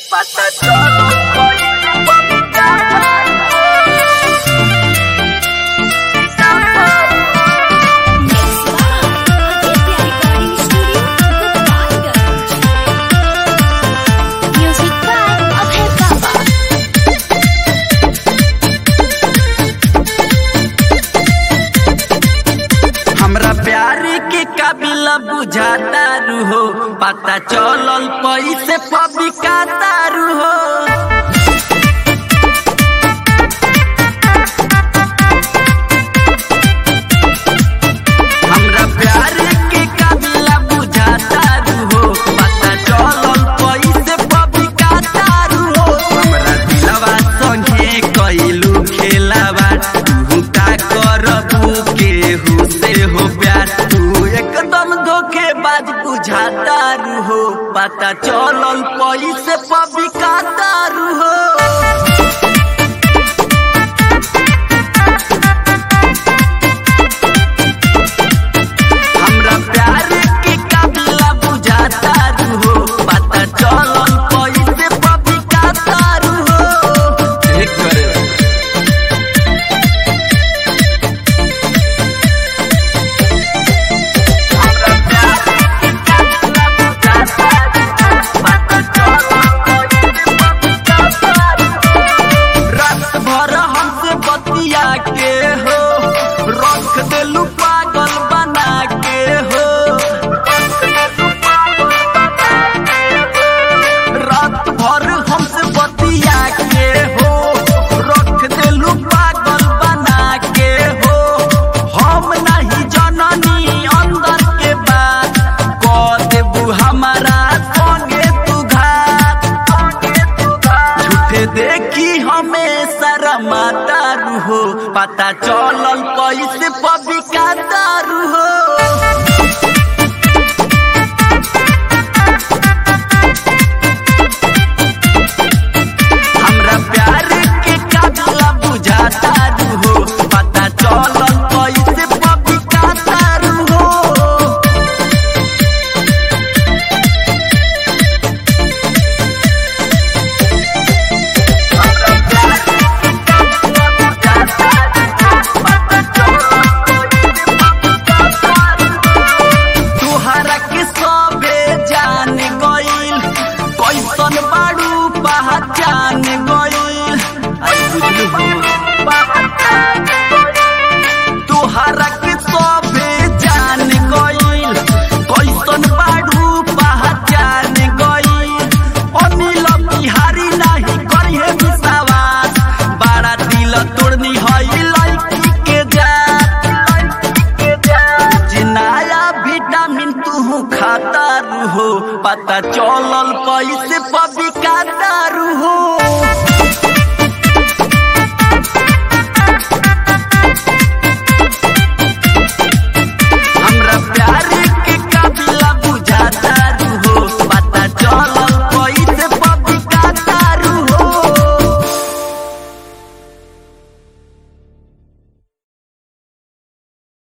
Music by Abhay Baba. हमरा प्यार के काबिल बुझाता रू हो पता चलल पैसे पबिकाता रू हो हमरा प्यार के काबिल बुझाता रू हो पता चलल पैसे पबिकाता रू हो हमरा दिलवा संगे कइलू खेलावा तू का करबू केहू से हो प्यार तू एकदम धोखेबाज बुझाता रू हो पता चलल पैसे पबिकाता रू हो हमरा प्यार के काबिला बुझाता रू हो पता चलल पैसे पबिकाता रू हो एक करे रात भर हमसे बतिया के हो रख देलू पागल बना के हो रात भर हमसे बतिया के हो रख देलू पागल बना के हो हम नहीं जननी अंदर के बात कह देबू हमारा संगे तू घात झूठे देखी हमें शरमाता रू हो पता चलल कैसे पबिका दारू हो हमरा प्यार के काबिला बुझाता रू हो पता चलल कैसे पबिका दारू हो तुहरा के सबे जान गइल कैसन बाड़ू पहचान गइल आई बुझलू तुहरा के सबे जान गइल कैसन बाड़ू पहचान गइल अनिल बिहारी नाही करिहे विश्वास बड़ा दिल तोड़नी हई लड़की के जात जिनाया विटामिन तू खाता रू हो पता चलल कैसे पबिका दारू